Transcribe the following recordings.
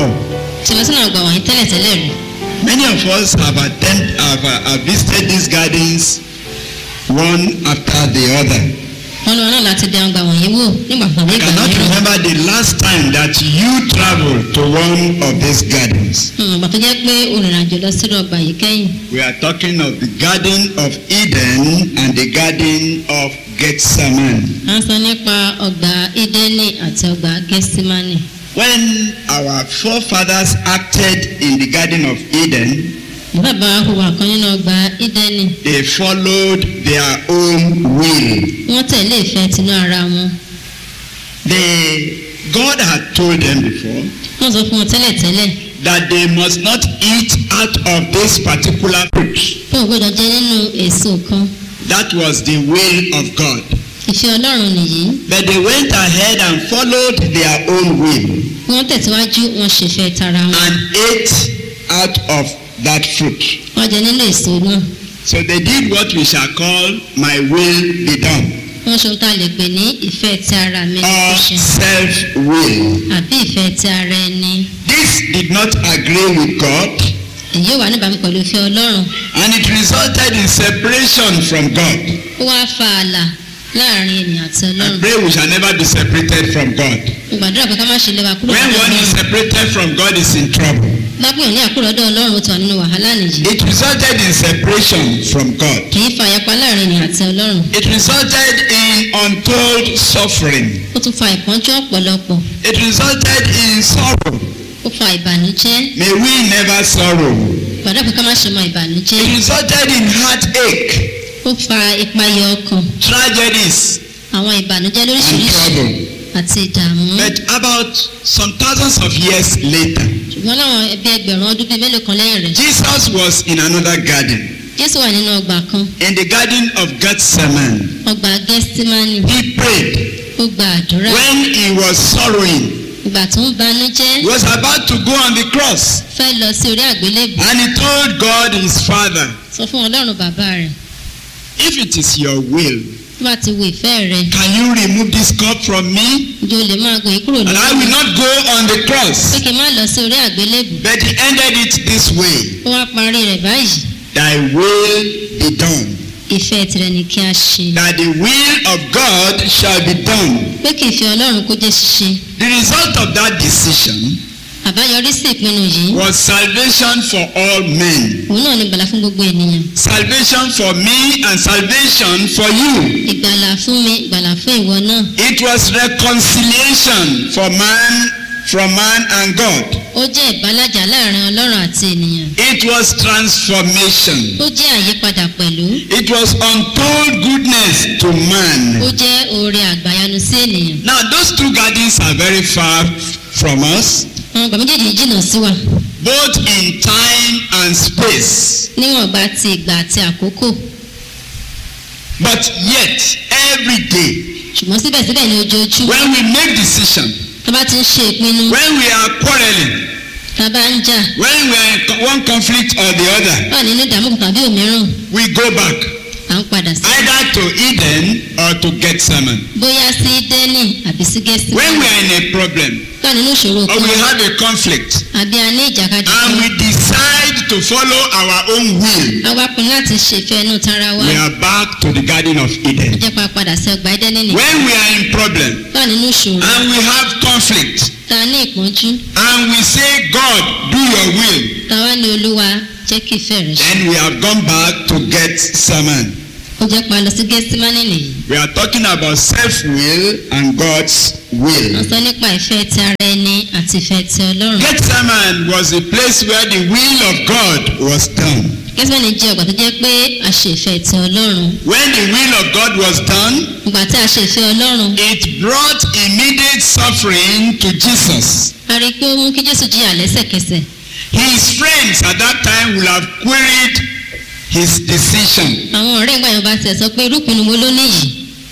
before. tí lọ sínú ọgbà wọ̀nyí tẹ́lẹ̀tẹ́lẹ̀ rí Many of us have attempted, have, uh, have visited these gardens one after the other. wọn lọ náà láti dẹ ọgbà wọ̀nyí wò nígbà kan ní I ìgbà cannot mìíràn remember the last time that you traveled to one of these gardens. Hmm, ìgbà tó jẹ́ pé olùrìnàjò lọ sínú ọgbà yìí kẹ́yìn We are talking of the Garden of Eden and the Garden of Gethsemane. à ń sọ nípa ọgbà ídẹ́nì àti ọgbà gẹ́símánì When our forefathers acted in the Garden of Eden, bàbá wa hùwà kan nínú ọgbà ídẹ́nì they followed their own will. wọ́n tẹ̀lé ìfẹ́ tinú ara wọn They, God had told them before wọ́n sọ fún wọn tẹ́lẹ̀tẹ́lẹ̀ that they must not eat out of this particular fruit. pé ò gbọ́dọ̀ jẹ nínú èso kan That was the will of God. ìfẹ́ ọlọ́run nìyí But they went ahead and followed their own will wọ́n tẹ̀síwájú wọn ṣèfẹ́ tara wọn and ate out of that fruit. wọ́n jẹ nínú èso náà So they did what we shall call my will be done wọ́n ṣe ohun tá a lè pè ní ìfẹ́ ti ara mi or kò ṣe self will. àbí ìfẹ́ ti ara ẹni This did not agree with God èyí wà níbàámu pẹ̀lú ìfẹ́ ọlọ́run and it resulted in separation from God. ó wá fa ààlà láàrin ènìyàn àti I ọlọ́run pray we shall never be separated from God. mo gbàdúrà pé ká má ṣe lé wa kúrò When lọ́dọ̀ one is ọlọ́run separated from God is in trouble. lápẹ̀yìn ní àkúrò lọ́dọ̀ ọlọ́run ó ti wà nínú wàhálà nìyí It resulted in separation from God. kì í fa ìyapa láàrin ènìyàn àti ọlọ́run It resulted in untold suffering. ó tún fa ìpọ́njú ọ̀pọ̀lọpọ̀ It resulted in sorrow. ó fa ìbànújẹ́ May we never sorrow. gbàdúrà pé ká má ṣe mọ ìbànújẹ́ It resulted in heartache, ó fa ìpayà ọkàn tragedies, àwọn ìbànújẹ́ and lóríṣiríṣi trouble. àti ìdààmú But about some thousands of years later, ṣùgbọ́n láwọn ẹbí ẹgbẹ̀rún ọdún bíi mélòó kan lẹ́yìn rẹ̀ Jesus was in another garden, jésù wà nínú ọgbà kan in the garden of Gethsemane. ọgbà gẹ́símánì He prayed ó gba àdúrà when he was sorrowing. ìgbà tó ń banújẹ́ He was about to go on the cross, fẹ́ lọ sí orí àgbélébù and he told God his Father, sọ fún ọlọ́run bàbá rẹ̀ If it is your will, tó bá ti wo ìfẹ́ rẹ̀ can you remove this cup from me? ǹjẹ́ o lè máa gòyè kúrò And I lọ́wọ́ will mi not go on the pé cross. kí n má lọ sí orí àgbélébù But he ended it this way ó wá parí rẹ̀ báyìí Thy will be done. ìfẹ́ tirẹ̀ ni kí a ṣe That the will of God shall be done. pé kí ìfẹ́ ọlọ́run kó jẹ́ ṣíṣe The result of that decision àbáyọrí sí ìpinnu yìí was salvation for all men. òun náà ni ìgbàlà fún gbogbo ènìyàn Salvation for me and salvation for you. ìgbàlà fún mi ìgbàlà fún ìwọ náà It was reconciliation for man from man and God. ó jẹ́ ìbálàjà láàrin ọlọ́run àti ènìyàn It was transformation. ó jẹ́ àyípadà pẹ̀lú It was untold goodness to ó man. jẹ́ oore àgbàyanu sí ènìyàn Now those two gardens are very far from us, àwọn ọgbà méjèèjì yìí jìnnà sí wa both in time and space. níwọ̀n gba ti ìgbà àti àkókò But yet, every day, ṣùgbọ́n síbẹ̀síbẹ̀ ní ojoojúmọ́ when we make decision, tá a bá ti ń ṣe ìpinnu when we are quarreling, tá a bá ń jà when we are in co- one conflict or the other, wà nínú ìdààmú kan tàbí òmíràn we go back à ń padà sí either to Eden or to Gethsemane. bóyá sí dẹ́nì àbí sí gẹ́sì When we are in a problem wà nínú ìṣòro or kan we have a conflict àbí a ní ìjàkadì and kan we decide to follow our own will, a wá pinnu láti ṣèfẹ́ inú tara wa we are back to the Garden of ó Eden. jẹ́ pa padà sí ọgbà ẹdẹ́nì nìkan When we are in problem wà nínú ìṣòro and we have conflict tá a ní ìpọ́njú and we say, God, do your will, tá a wá ní olúwa jẹ́ kí ìfẹ́ rẹ̀ ṣe then we have gone back to Gethsemane. ó jẹ́ pa lọ sí gẹ́símánì nìyí We are talking about self-will and God's wọ́n will. sọ nípa ìfẹ́ ti ara ẹni àti ìfẹ́ ti ọlọ́run Gethsemane was a place where the will of God was done. gẹ́símánì jẹ́ ọgbà tó jẹ́ pé a ṣe ìfẹ́ ti ọlọ́run When the will of God was done, ìgbà tí a ṣe ìfẹ́ ọlọ́run it brought immediate suffering to Jesus. a rí i pé ó mú kí jésù jìyà lẹ́sẹ̀kẹsẹ̀ His friends at that time will have queried his decision, àwọn ọ̀rẹ́ ìgbà yẹn bá tiẹ̀ sọ pé irúpinnu wo ló níyì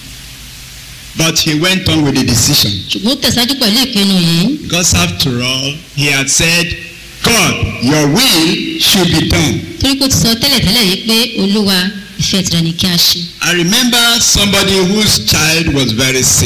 but he went on with the decision. ṣùgbọ́n ó tẹ̀síwájú pẹ̀lú ìpinnu yìí Because after all, he had said, God, your will should be done. torí pé ó ti sọ tẹ́lẹ̀tẹ́lẹ̀ yìí pé olúwa ìfẹ́ tirẹ̀ ni kí a ṣe I remember somebody whose child was very sick.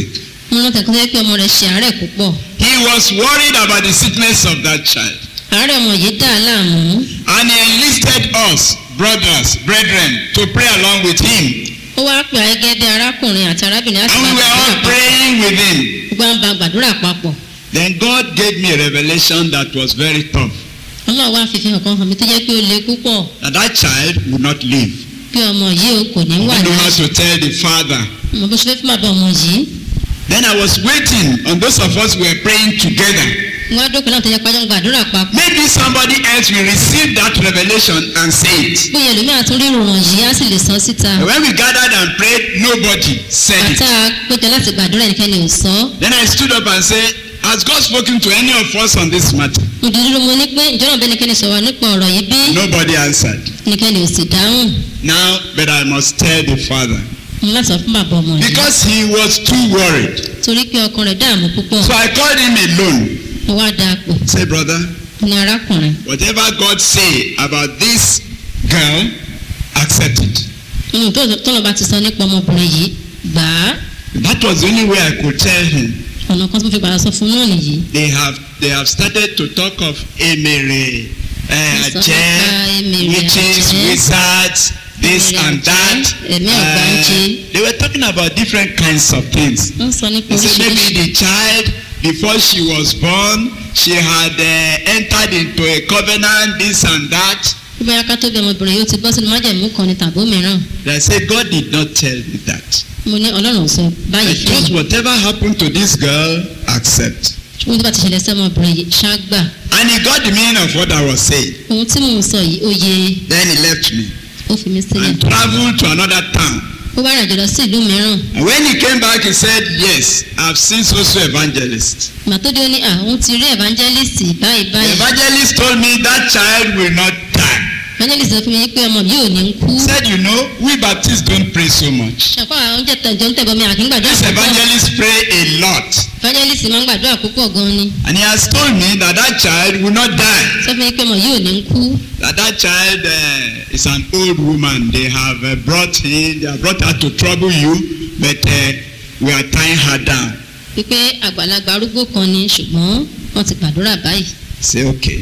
mo rántí ẹ̀kọ́ sẹ́yìn pé ọmọ rẹ̀ ṣe àárẹ̀ púpọ̀ He was worried about the sickness of that child. àárẹ̀ ọmọ yìí dà á láàmú And he enlisted us, brothers, brethren, to pray along with him. ó wá pè á gẹ́gẹ́ bí arákùnrin àti arábìnrin láti And bá we were all gbàdúrà papọ̀ praying with him. gbogbo à ń ba gbàdúrà papọ̀ Then God gave me a revelation that was very tough. ọlọ́run wá fi fi hàn kan hàn mí tó jẹ́ pé ó le púpọ̀ That that child would not live. pé ọmọ yìí o kò ní I wà don't know how láàyè to tell the father. mo bó ṣe fẹ́ fún bàbá ọmọ yìí Then I was waiting on those of us who were praying together. wọ́n á dókòó náà tó jẹ́ pàjọ́ gbàdúrà papọ̀ Maybe somebody else will receive that revelation and say it. bóyá ẹlòmíràn tún rí ìròyìn yìí á sì lè sọ síta And when we gathered and prayed, nobody said àtà it. péjọ láti gbàdúrà ẹnikẹ́ni ò sọ ọ́. Then I stood up and said, Has God spoken to any of us on this matter? mo dúró mo ní pé ìjọba bẹ́ẹ̀ ẹnikẹ́ni sọ̀rọ̀ nípa ọ̀rọ̀ yìí bí Nobody answered. ẹnikẹ́ni ò sì dáhùn Now, but I must tell the father. mo láti sọ fún bàbá ọmọ yìí Because he was too worried. torí pé ọkàn rẹ̀ dààmú púpọ̀ So I called him alone. mo wá dáa pò Say, brother, ní arákùnrin whatever God say about this girl, accept it. nínú tó tọ́lọ̀ bá ti sọ nípa ọmọbìnrin yìí gbà á That was the only way I could tell him. ọ̀nà kan tó fi gbàdá sọ fún náà nìyí They have they have started to talk of emere, uh, Wọ́n sọ ajẹ́, nípa emere, witches, ajẹ́, wizards, this emere, and that. ajẹ́, ẹ̀mí ọ̀gbáǹjẹ́. they were talking about different kinds of things. wọ́n sọ nípa They said oríṣiríṣi maybe the child before she was born, she had uh, entered into a covenant, this and that. bí báyà ká tó bí ọmọbìnrin yóò ti bọ́ sínú májẹ̀mú kan ní tàbó mìíràn They said God did not tell me that. mo ní ọlọ́run ò sọ I báyìí fún just mi whatever happened to this girl, accept. ṣùgbọ́n tó bá ti ṣẹlẹ̀ sí ọmọbìnrin yìí ṣáàgbà And he got the meaning of what I was saying. ohun tí mò ń sọ yìí ó yé Then he left me ó fi mí sílẹ̀ and traveled to another town. ó wá rìnàjò lọ sí ìlú mìíràn And when he came back, he said, Yes, I've seen so-so evangelist. ìgbà tó dé ó ní à òun ti rí evangelist báyìí The báyìí evangelist told me that child will not die. evangelist sọ fún mi pé ọmọ yìí ò ní kú He said, You know, we Baptists don't pray so much. ṣàkóso àwọn oúnjẹ tẹ̀jọ́ ń tẹ̀bọ̀ mi àkín gbàdúrà This púpọ̀ evangelist pray a lot. evangelist máa ń gbàdúrà púpọ̀ gan ni And he has told me that that child will not die. sọ fún mi pé ọmọ yìí ò ní kú That that child uh, is an old woman. They have uh, brought in, they have brought her to trouble you, but uh, we are tying her down. wípé àgbàlagbà arúgbó kan ni ṣùgbọ́n wọ́n ti gbàdúrà báyìí Say, okay.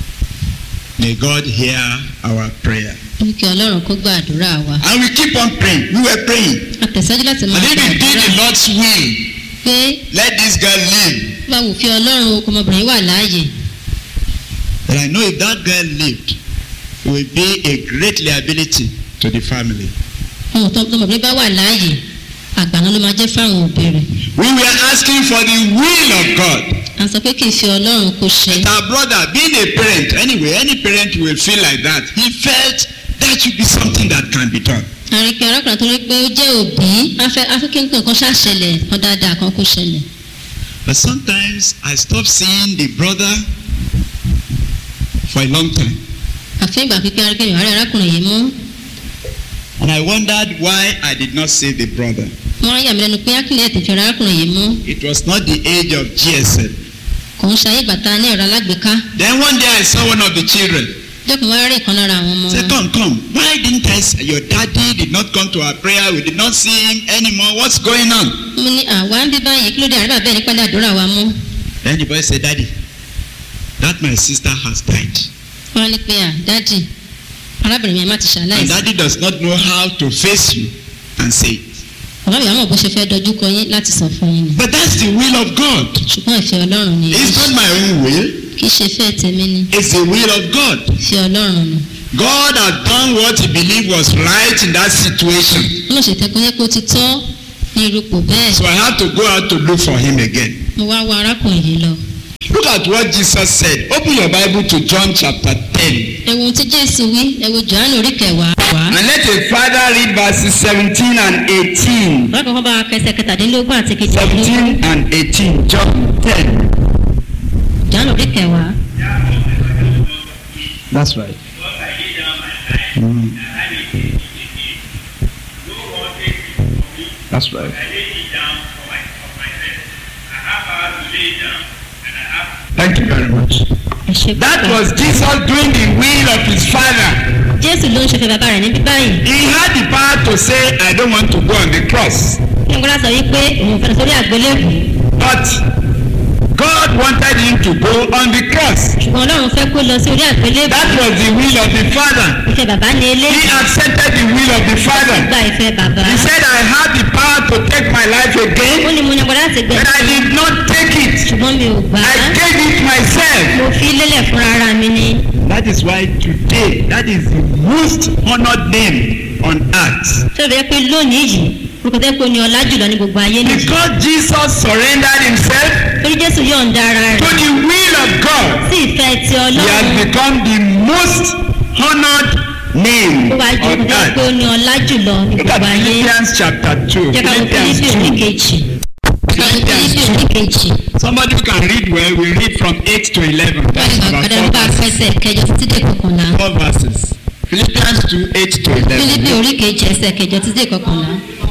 May God hear our prayer. ó ní kí ọlọ́run kó gbàdúrà wa And we keep on praying. We were praying. àtẹ̀sẹ́jú láti máa And if we did gbàdúrà the Lord's will, pé let this girl live. bá wù fi ọlọ́run okò ọmọbìnrin wà láàyè But I know if that girl lived, it will be a great liability to the family. ohun tó ọmọbìnrin bá wà láàyè àgbàna ló máa jẹ́ fáwọn òbí rẹ̀ We were asking for the will of God. à ń sọ pé kì í fi ọlọ́run kó ṣe But our brother, being a parent, anyway, any parent will feel like that. He felt that should be something that can be done. àrùn pé arákùnrin tó rí pé ó jẹ́ òbí afẹ́ afẹ́kẹ́ nǹkan kan ṣàṣẹlẹ̀ kan dáadáa kan kó ṣẹlẹ̀ But sometimes I stop seeing the brother for a long time. àfẹ́ ìgbà pípẹ́ arákùnrin ìwárí arákùnrin yìí mú And I wondered why I did not see the brother. wọ́n á yà mí lẹ́nu pé akílẹ̀ tètè arákùnrin yìí mú It was not the age of GSM. kò ń ṣayé bàtà ní ẹ̀rọ alágbèéká Then one day I saw one of the children. dẹ́kun wá rí ìkan lára àwọn ọmọ Say, wọn come, come. Why didn't I see your daddy did not come to our prayer? We did not see him anymore. What's going on? mo ní àwa ń bí báyìí kí ló dé àríbà bẹ́ẹ̀ nípa àdúrà wa mú Then the boy said, Daddy, that my sister has died. wọ́n á ní pé à dádì arábìnrin mi má ti And ṣàlàyé daddy does not know how to face you and say it. bàbá mi àmọ̀ bó ṣe fẹ́ dojú kọ yín láti sọ fún yín ni But that's the will of God. ṣùgbọ́n ìfẹ́ ọlọ́run ni It's not my own will. kì í ṣe fẹ́ tèmi ni It's the will of God. ìfẹ́ ọlọ́run ni God had done what he believed was right in that situation. wọ́n ṣe tẹ́kọ̀ yẹ kó ti tọ́ ní irúpò bẹ́ẹ̀ So I had to go out to look for him again. mo wá wá arákùnrin yìí lọ Look at what Jesus said. Open your Bible to John chapter 10. ẹ wo ohun tí jésù wí ẹ wo johannu orí kẹwàá wá. And let a father read verses 17 and 18. bákan kan bá wa kẹsẹ̀ kẹtàdínlógún àti kejìdínlógún 17 and 18. John 10. johannu orí kẹwàá That's right. That's right. Thank you very much. ẹ ṣe That púpọ̀. was Jesus doing the will of his father. jésù ló ń ṣe fẹ́ bàbá rẹ̀ níbí báyìí He had the power to say, I don't want to go on the cross. ó tí nkúrà sọ wípé òun fẹ́ lọ sórí àgbélébù But God wanted him to go on the cross. ṣùgbọ́n ọlọ́run fẹ́ kó lọ sí orí àgbélébù That was the will of the Father. ìfẹ́ bàbá ní He eléyìí accepted the will of the Father. gba ìfẹ́ bàbá He said, I have the power to take my life ó again, ní mo ní agbára láti but I gbẹ̀sẹ̀ did not take it. ṣùgbọ́n mi ò gbà I á gave it myself. mo fi lélẹ̀ fúnra ara mi ni That is why today, that is the most honored name on earth. tó bẹ́ẹ̀ pé lónìí yìí orúkọ tẹ́ pé ó ní ọlá jùlọ ní gbogbo ayé nìyí Because Jesus surrendered himself torí jésù yọ̀ǹda ara to rẹ̀ the will of God, sí ìfẹ́ ti he has ọlọ́run become the most honored name ó wá ju on orúkọ tẹ́ pé ó earth. ní ọlá jùlọ ní Look at gbogbo ayé Philippians chapter 2. jẹ́ ká wo Philippians fílípì 2. oníkejì Philippians fílípì 2. oníkejì Somebody who can read well, we read from 8 to 11. That's wọ́n about ní four, bá verses. fẹsẹ̀ kẹjọ títí dé kọkànlá four verses. Philippians 2, 8 to fílípì 11. oríkejì ẹsẹ̀ kẹjọ títí dé kọkànlá.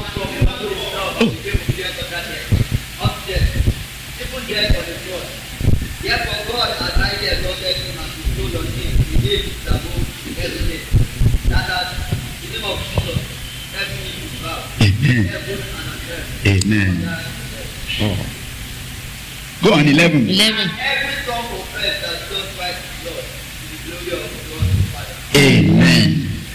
Therefore God has highly exalted him and bestowed on him the name which is above every name. That at the name of Jesus, every knee will bow, Amen. heaven and on earth. Amen. Oh. Go on 11. eleven Every tongue confess that Jesus Christ is Lord to the glory of God the Father. Amen.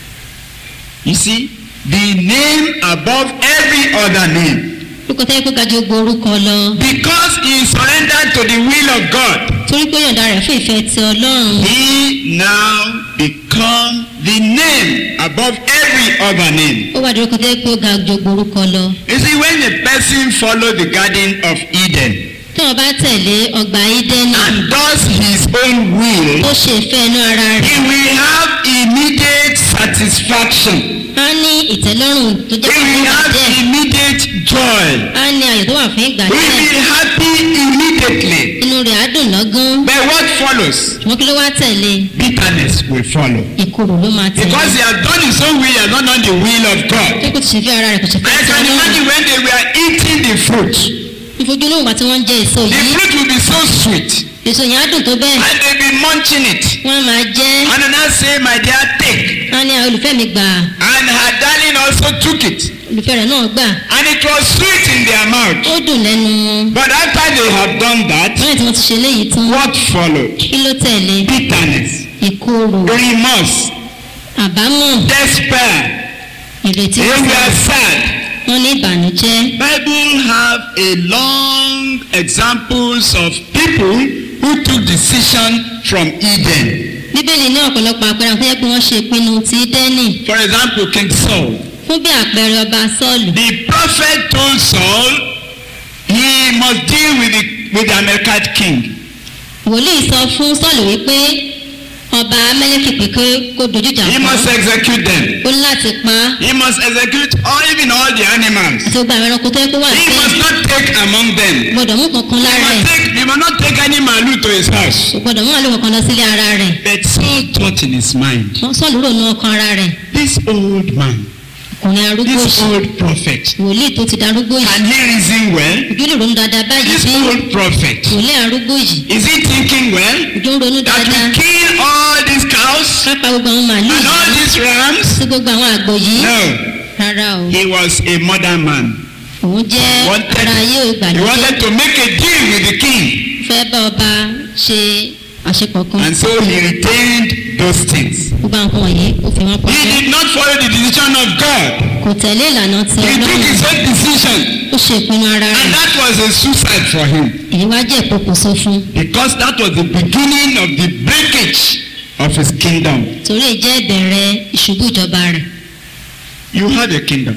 You see, the name above every other name. orúkọ tẹ́ pé gajù gbogbo orúkọ lọ Because he surrendered to the will of God, torí pé ó yọ̀ǹda rẹ̀ fún ìfẹ́ ti ọlọ́run he now become the name above every other name. ó wà ní orúkọ tẹ́ pé ó ga ju gbogbo orúkọ lọ. You see, when a person follow the garden of Eden tí wọ́n bá tẹ̀lé ọgbà ídẹ́nì and does his own will, ó ṣe ìfẹ́ inú ara he rẹ̀ will have immediate satisfaction. á ní ìtẹ́lọ́rùn tó He jẹ́ fún will ìgbà have díẹ̀ immediate joy. á ní ayọ̀ tó wà fún ìgbà We will díẹ̀ be happy immediately. inú rẹ̀ á dùn lọ́gán But what follows? ṣùgbọ́n kí ló wá tẹ̀lé Bitterness will follow. ìkorò ló máa tẹ̀lé Because he has done his own will, he has not done the will of God. tí kò ti ṣe fẹ́ ara rẹ̀ kò ṣe fẹ́ I ti can ọlọ́run imagine when they were eating the fruit. ìfojú lóhùn bá tí wọ́n ń jẹ èso The yìí fruit will be so sweet. èso yẹn á dùn tó bẹ́ẹ̀ And they'll be munching it. wọ́n á máa jẹ́ And then I say, my dear, take. á ní àwọn olùfẹ́ mi gbà And her darling also took it. olùfẹ́ rẹ̀ náà gbà And it was sweet in their mouth. ó dùn lẹ́nu wọn But after they had done that, lẹ́yìn tí wọ́n ti ṣe léyìí tán what followed? kí ló tẹ̀lé Bitterness, ìkorò remorse, àbámọ̀ despair. ìrètí They were sad. wọn ní ìbànújẹ́ Bible have a long examples of people who took decision from Eden. bíbélì ní ọ̀pọ̀lọpọ̀ àpẹẹrẹ àwọn tó yẹ pé wọ́n ṣe ìpinnu ti dẹ́nì For example, King Saul. fún bí àpẹẹrẹ ọba sọ́ọ̀lù The prophet told Saul he must deal with the with the Amalekite king. wòlíì sọ fún sọ́ọ̀lù wípé ọba amẹ́lẹ́kì pé kó kó dojú ìjà He kọ́ must execute them. ó ní láti pa á He must execute all even all the animals. àti gbogbo àwọn ẹranko tó yẹ kó wà He must sí not take among them. gbọdọ̀ mú kankan He lára ẹ̀ must take he must not take any malu to his house. kò gbọdọ̀ mú àlọ́ kankan lọ sílé ara rẹ̀ But Saul thought in his mind, wọ́n sọ́ọ̀lù rò ní ọkàn ara rẹ̀ this old man, ọkùnrin arúgbó this òṣì old prophet, wòlíì tó ti darúgbó yìí can he reason well? ojú lè ronú dáadáa báyìí This bí old prophet, wòlíì arúgbó yìí is he thinking well? ojú ń ronú That dáadáa we kill all these cows kápá gbogbo àwọn màálù and all yìí these rams? sí gbogbo àwọn àgbò yìí No, rárá o he was a modern man. òun jẹ́ Wanted, ara ayé he ìgbàlódé wanted to make a deal with the king. fẹ́ bá ọba ṣe àṣepọ̀ kan And so he retained those things. gbogbo àwọn nǹkan wọ̀nyí ó fi wọ́n He pamọ́ did not follow the decision of God. kò tẹ̀lé ìlànà ti He took ọlọ́run his own decision. ó ṣe ìpinnu ara And rẹ̀ that was a suicide for him. èyí wá jẹ́ ìpokùnso fún Because that was the beginning of the breakage of his kingdom. torí èyí jẹ́ ìbẹ̀rẹ̀ ìṣubú ìjọba rẹ̀ You have a kingdom.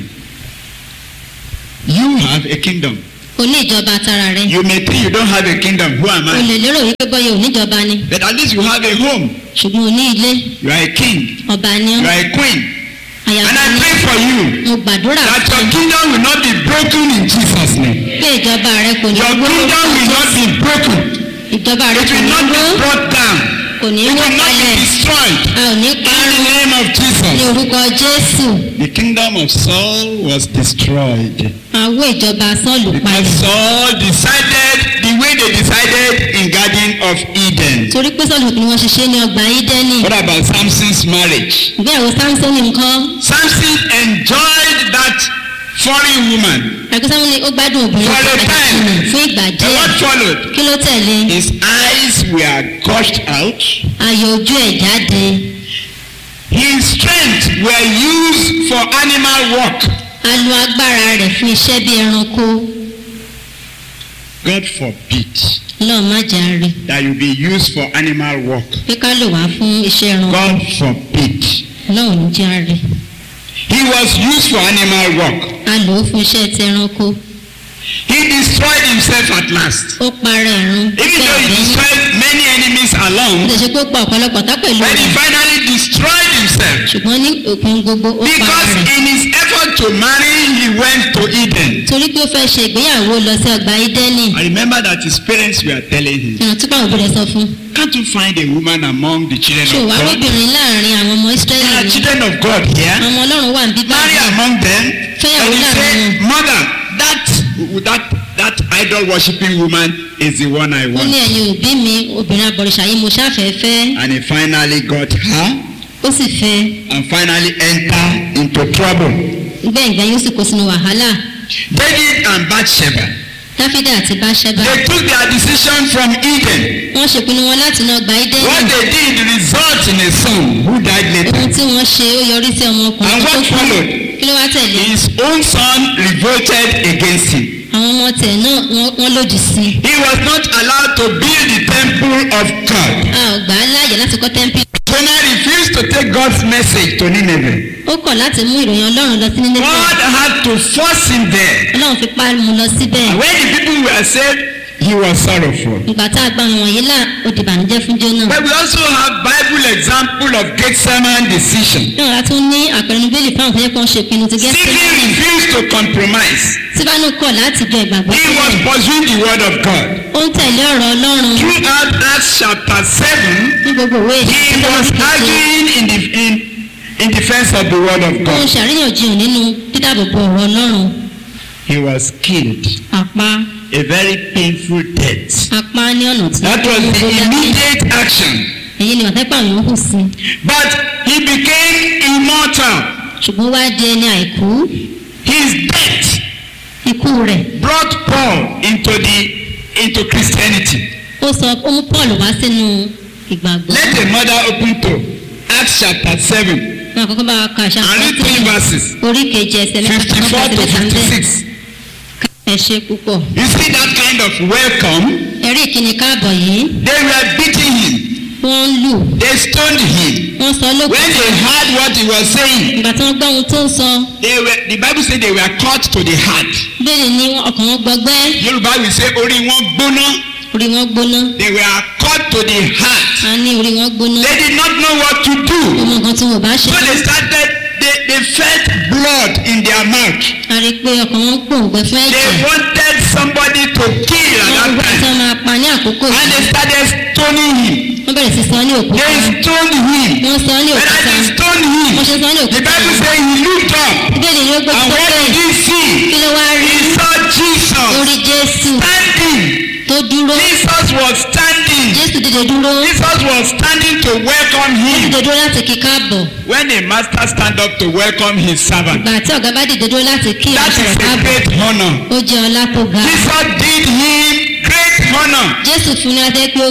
You have a kingdom. o ní ìjọba tara rẹ̀ You may think you don't have a kingdom. Who am o I? lè lérò wípé bọ́yá ò níjọba ni But at least you have a home. ṣùgbọ́n o ní ilé You are a king. ọba ni You ọ́ are a queen. And àyàfà I ni pray for you mo gbàdúrà that fún your kingdom will not be broken in Jesus' name. pé ìjọba rẹ̀ kò ní Your wó kingdom will not be broken. ìjọba rẹ̀ It kò will ní not wó be brought down. kò ní It wó will not kalẹ̀ be destroyed. a ò ní In the parun name of ní Jesus. orúkọ jésù The kingdom of Saul was destroyed. àwọ ìjọba sọ́ọ̀lù Because palẹ̀ Saul decided the way they decided in Garden of Eden. torí pé sọ́ọ̀lù ni wọ́n ṣiṣẹ́ ní ọgbà ídẹ́nì What about Samson's marriage? ìgbéyàwó samson nǹkan Samson enjoyed that foreign woman. àgbẹ̀ samuel ó gbádùn obìnrin For a àjèjì time. nì fún ìgbà And díẹ̀ what followed? kí ló tẹ̀lé His eyes were gushed out. ayọ̀ ojú ẹ̀ jáde His strength were used for animal work. a lo agbára rẹ̀ fún iṣẹ́ bí ẹranko God forbid lọ́ọ̀ má jà rí that you be used for animal work. pé ká lò wá fún iṣẹ́ ẹranko God forbid. lọ́ọ̀ ní jà rí He was used for animal work. a lò ó fún iṣẹ́ ti ẹranko He destroyed himself at last. ó parẹ́ ẹ̀rún Even though he destroyed many enemies ó along, lè ṣe pé ó pa ọ̀pọ̀lọpọ̀ tá pẹ̀lú but he rẹ̀ finally destroyed himself. ṣùgbọ́n ní òpin gbogbo ó para Because rẹ̀ in his effort to marry, he went to Eden. torí pé ó fẹ́ ṣe ìgbéyàwó lọ sí ọgbà ídẹ́nì I remember that his parents were telling him, ìrántí pàwọn òbí rẹ̀ sọ fún Can't you find a woman among the children ṣé of wàá God? lóbìnrin láàrin àwọn ọmọ There ísírẹ́lì are ni children of God here. àwọn ọmọ ọlọ́run wà ń bí Marry báyìí among them. Fẹ́yàwó And he láàrin said, wọn. Mother, that that that idol worshipping woman is the one I ó ní want. ẹ̀yin òbí mi obìnrin abọ̀rìṣà yìí mo ṣáfẹ́ fẹ́ And he finally got her ó sì fẹ́ and finally entered into trouble. gbẹ̀ngbẹ̀ yóò sì kó sínú wàhálà David and Bathsheba, dáfídà àti báṣẹ́bà they took their decision from Eden. wọ́n ṣèpinnu wọn láti náà gba ídẹ́nì What they did result in a son who died later. ohun tí wọ́n ṣe ó yọrí sí ọmọkùnrin And tó what kú followed? kí ló wá tẹ̀lé His own son revolted against him. àwọn ọmọ tẹ̀ náà wọ́n- wọ́n lòdì sí i He was not allowed to build the temple of God. a ò gbà á láàyè láti kọ́ tẹ́ḿpì Jonah refused to take God's message to Nineveh. ó kọ̀ láti mú ìròyìn ọlọ́run lọ sí nílé God had to force him there. ọlọ́run fi pa mu lọ síbẹ̀ And when the people were saved, he was sorrowful. ìgbà tá a gba àwọn wọ̀nyí là ó di ìbànújẹ́ fún jóná But we also have Bible example of Gethsemane decision. náà a tún ní àpẹẹrẹ bíbélì fáwọn tó yẹ kó ń ṣe ìpinnu ti gẹ́gẹ́ Stephen refused to compromise. síbánú kọ̀ láti jọ ìgbàgbọ́ He was sílẹ̀ pursuing the word of God. ó ń tẹ̀lé ọ̀rọ̀ ọlọ́run Throughout Acts chapter 7, ní gbogbo òwe he ìṣẹ́ was arguing in, the, in, in defense of the word of ó ń God. ṣàríyànjiyàn nínú dídàbòbò ọ̀rọ̀ ọlọ́run He was killed. àpá A very painful death. apá ní ọ̀nà tí That was the immediate action. èyí ni wàtẹ́pà yòó hù sí But he became immortal. ṣùgbọ́n wá di ẹni àìkú His death ikú rẹ̀ brought Paul into the into Christianity. ó sọ ó mú paul wá sínú ìgbàgbọ́ Let a mother open to Acts chapter 7 wọn àkọ́kọ́ bá wa ka àṣà and read three verses orí kejì ẹsẹ̀ mẹ́ta 54 to mẹ́ta ń bẹ̀ 56. ẹ ṣe púpọ̀ You see that kind of welcome? ẹ̀rí ìkíni káàbọ̀ yìí They were beating him. wọ́n ń lù They stoned him. wọ́n sọ When lókun they heard what he was saying, ìgbà tí wọ́n gbọ́ ohun tó ń sọ they were, the Bible said they were cut to the heart. bẹ́ẹ̀ ni ọkàn wọn gbọgbẹ́ Yorùbá will say orí wọn gbóná. orí wọn gbóná They were cut to the heart. a ní orí wọn gbóná They did not know what to do. ọmọ nǹkan tí wọn bá ṣe So they started, they, they felt blood in their mouth. a rí i pé ọkàn wọn gbòǹgbẹ fún They ẹ̀jẹ̀ wanted somebody to kill at wọ́n that gbọ́ tí time. wọ́n máa pa ní àkókò And yìí they started stoning him. wọ́n bẹ̀rẹ̀ sí sọ ní òkúta They stoned him. wọ́n sọ ní And òkúta as they stoned wọ́n him, ṣe sọ ní the òkúta Bible says he looked up. bíbélì ni ó gbé And what sókè did he see? kí ló wá rí He saw Jesus orí jésù standing. tó dúró Jesus was standing. jésù dìde dúró Jesus was standing to welcome him. dìde dúró láti kí káàbọ̀ When a master stand up to welcome his servant, ìgbà tí ọ̀gá bá dìde dúró láti kí that ìránṣẹ́ is rẹ̀ a káàbọ̀ great honor. ó jẹ́ ọlá tó ga Jesus did him great honor. jésù fún ní adé pé ó